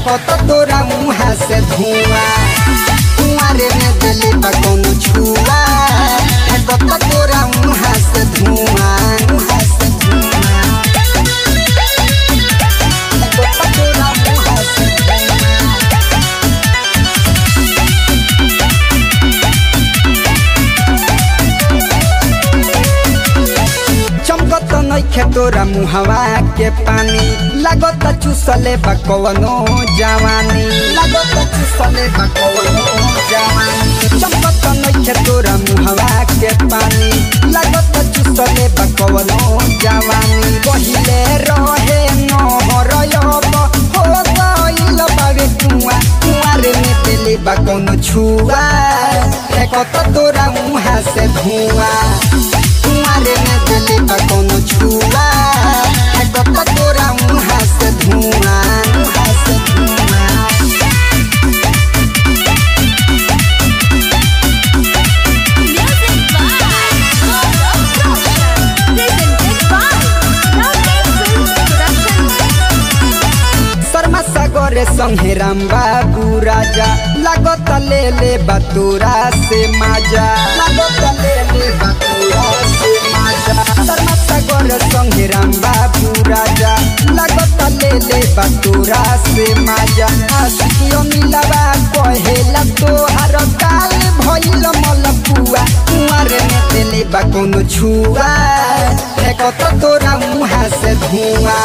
फेंकत तोरा मुहा से धुआं कुआरे में दिले बा कोनो छुआ फेंकत तोरा मुहा से धुआं मुहा से धुआं फेंकत तोरा मुहा से धुआं चमकत नइखे तोरा मुहवा के पानी लागत चुसले बा कवनो जवानी लागत चुसले बा कवनो जवानी चमकत नइखे तोरा मुहवा के पानी लागत चुसले बा कवनो जवानी पहिले रहे नहर अब हो गइल बावे कुआ कुआरे में देले बा कौनो छुआ फेंकत तोरा मुहा से धुआं कुआरे में दिले बा कोनो छुआ फेंकत तोरा मुहा से धुआं मुहा से धुआं Music by Gaurav Roshan. Presented by Lovely Films Production. Sharma सागरे संगे राम बाबू राजा लागत ले ले बतूरा से माजा लागत ले ले बतूरा से माजा शर्मा सागरे संगे राम बाबू राजा लागत ले ले बतूरा से माजा आशिकियो मिलवा कहेला तोहार काल भइल मलपुआ कुआरे में देले बा कोनो छुआ फेंकत तोरा मुहा से धुआं